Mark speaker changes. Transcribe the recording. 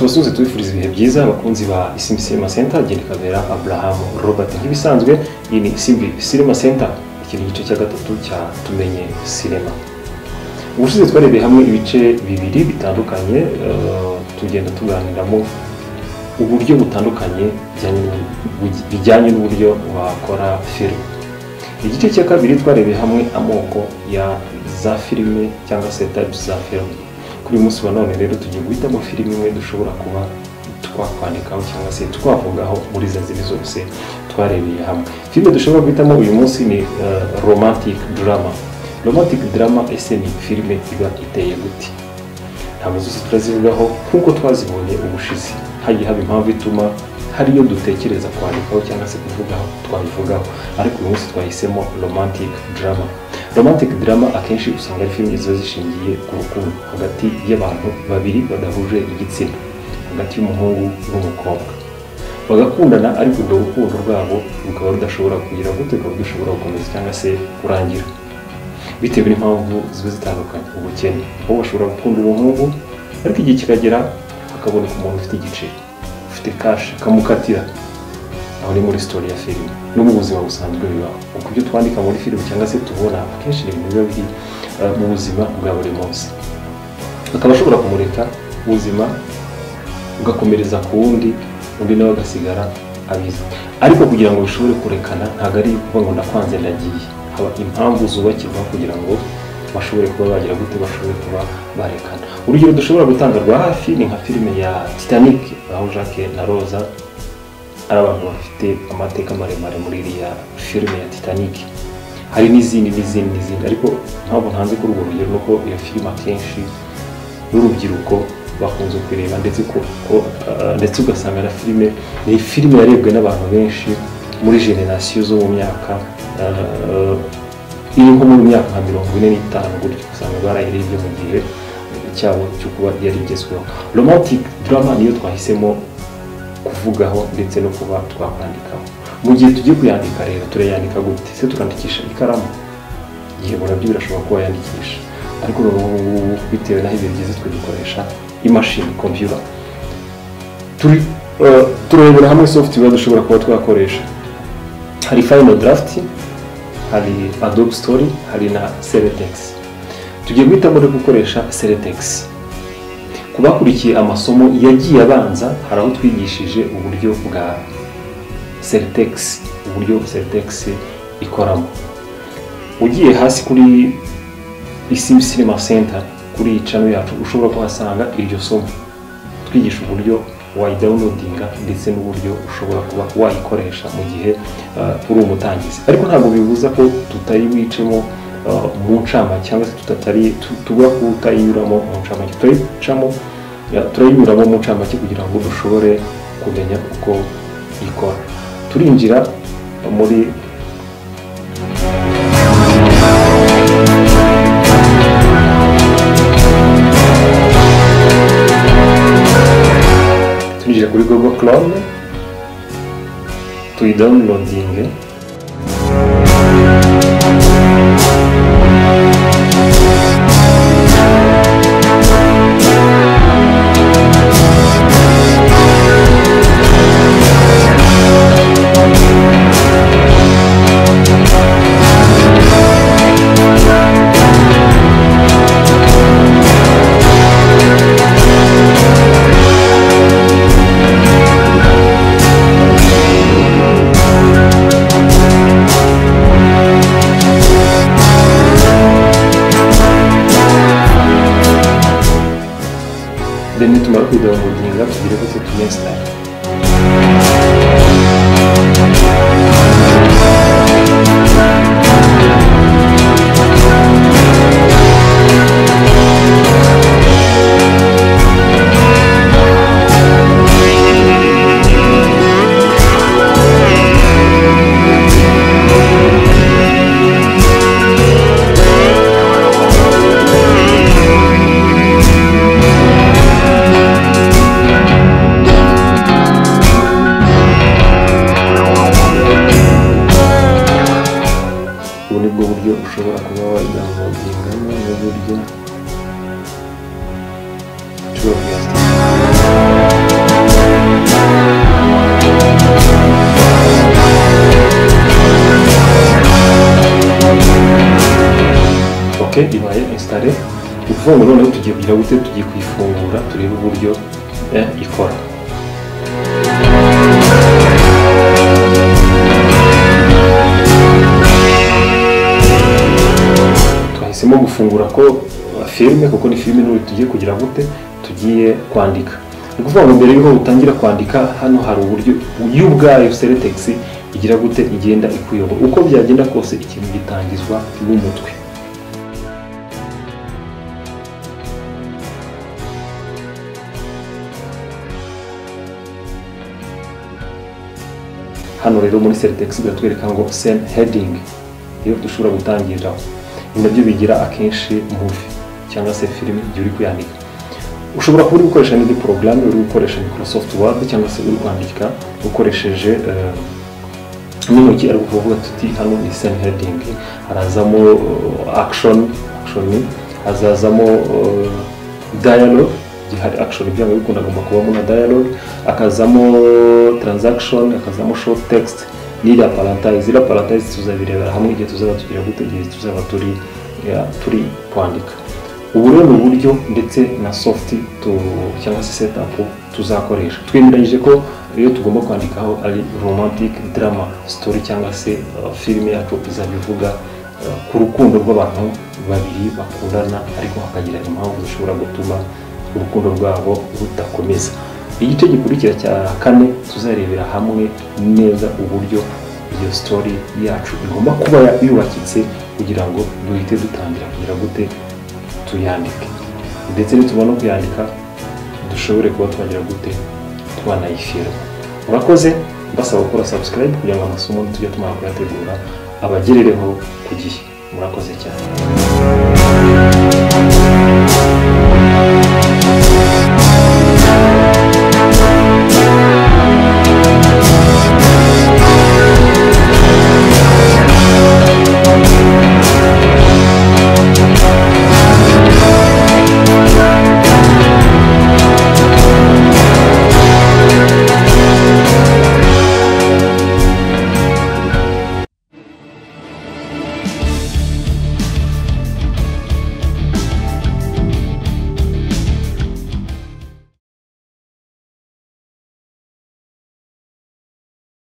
Speaker 1: musozi tubifuriza ibihe byiza abakunzi ba isimbi cinema center agenda ikabera abraham robert nk'ibisanzwe iyi ni isimbi cinema center iki ni igice cya gatatu cya tumenye cinema ubushize twarebeye hamwe ibice bibiri bitandukanye eh, tugenda tuganiramo uburyo butandukanye bijyanye- bijyanye n'uburyo wakora filime igice cya kabiri twarebeye hamwe amoko ya za filime cyangwa se types za filime kuri uyu munsi wa none rero tugiye guhitamo filime imwe dushobora kuba twakwandikaho cyangwa se twavugaho muri za zindi zose twarebeye hamwe filime dushobora guhitamo uyu munsi ni eh, romantic drama romantic drama ese ni filime iba iteye gute ntabwo zose turazivugaho nk'uko twazibonye ubushize hagiye haba impamvu ituma hari iyo dutekereza kwandikaho cyangwa se kuvugaho twabivugaho ariko uyu munsi twahisemo romantic drama romantic drama akenshi usanga ari filime ziba zishingiye ku rukundo hagati y'abantu babiri badahuje igitsina hagati y'umuhungu n'umukobwa bagakundana ariko urwo rukundo rwabo rukaba rudashobora kugira gute rukaba rudashobora gukomeza cyangwa se kurangira bitewe n'impamvu ziba zitandukanye ubukene aho bashobora gukunda umuhungu ariko igihe kikagera hakaboneka umuntu ufite igiceri ufite kashi akamukatira aho ni muri sitori ya filime no mu buzima busanzwe bibaho uko ibyo twandika muri filime cyangwa se tubona akenshi ni ibintu biba biri eh, mu buzima bwa buri munsi akaba ashobora kumurika ubuzima ugakomereza ku wundi undi nawe agasigara abizi ariko kugira ngo bishobore kurekana ntabwo ari ukuvuga ngo ndakwanze ndagiye haba impamvu zubakirwa kugira ngo bashobore kuba bagira gute bashobore kuba barekana urugero dushobora gutanga rwa hafi ni nka filime ya titanic aho jacques na roza ari abantu bafite amateka maremare muri iriya filime ya titanic hari n'izindi n'izindi n'izindi ariko ntabwo ntanze kuri urwo rugero nuko iyo filime akenshi n'urubyiruko bakunze kureba ndetse ko ko- ah, ndetse ugasanga na filime ni filime yarebwe n'abantu benshi muri generasiyo zo mu myaka ah, iri nko mu myaka nka mirongo ine n'itanu gutyo usanga barayirebye mu gihe cyabo cyo kuba yari igezweho romantic drama niyo twahisemo kuvugaho ndetse no kuba twakwandikaho mu gihe tugiye kuyandika rero turayandika gute se tukandikisha ikaramu yego nabyo birashobora kuba yandikisha ariko ubu ngubu bitewe n'aho ibintu bigeze twabikoresha imashini kompiyuta turi eh, turebera hamwe software dushobora kuba twakoresha hari final draft hari adobe story hari na seretex tugiye guhitamo no gukoresha seretex ku bakurikiye amasomo yagiye abanza hari aho twigishije uburyo bwa seretex uburyo seretex ikoramo ugiye hasi kuri isimbi cinema center kuri iyi cano yacu ushobora kuhasanga iryo somo twigisha uburyo wayidawunodinga ndetse n'uburyo ushobora kuba wayikoresha mu gihe uh, uri umutangizi ariko ntabwo bibuza ko tutari wicemo uh, mu ncamake cyangwa se tutatari tu- tugura kutayinyuramo mu ncamake turayicamo uh, turayinyuramo mu ncamake kugira ngo dushobore kumenya uko ikora turinjira muri tunyujije kuri google chrome tuyidawunirodinge then nitumara kwidawunirodinga tugire gute tunesitara ubu ni bwo buryo ushobora kuba wayidawunodingamo n'uburyo ushobora kuyasitara site ibaye installé ni ukuvuga ngo noneho tugiye kugira gute tugiye kuyifungura turebe uburyo eh, ikora twahisemo gufungura ko filime kuko ni filime n'ubu tugiye kugira gute tugiye kwandika ni ukuvuga ngo mbere y'uko utangira kwandika hano hari uburyo yo ubwayo seretegisi igira gute igenda ikuyobora uko byagenda kose ikintu gitangizwa n'umutwe hano rero muri seretegisi biratwereka ngo seni hedingi iyo dushobora gutangiriraho ni nabyo bigira akenshi muvi cyangwa se filime igihe uri kuyandika ushobora kuba uri gukoresha n'indi porogaramu uri gukoresha microsoft word cyangwa se uri kwandika ukoresheje eh, n'intoki ari kuvuga tuti hano ni seni hedingi harazamo eh, action action hazazamo eh, dialogue igihe hari action byaba bikundaga kubamo na dialogue akazamo transaction akazamo short text n'iriya parantayizi iriya parantayizi tuzabirebera hamwe igihe tuzaba tugira gute igihe tuzaba turi ya, turi kwandika ubu rero ni uburyo ndetse na soft tu- cyangwa se setup tuzakoresha twemeranyije ko iyo tugomba kwandikaho ari romantic drama story cyangwa se uh, filime yacu izajya ivuga uh, ku rukundo rw'abantu babiri bakundana ariko hakagira impamvu zishobora gutuma urukundo rwabo rudakomeza igice gikurikira cya kane tuzarebera hamwe neza uburyo iyo story yacu igomba kuba yubakitse kugira ngo duhite dutangira kugira gute tuyandike ndetse nitubona kuyandika dushobore kuba twagira gute twanayifirima urakoze mbasaba gukora subscribe kugira ngo amasomo tujya tumara kuyategura abagerereho ku gihe murakoze cyane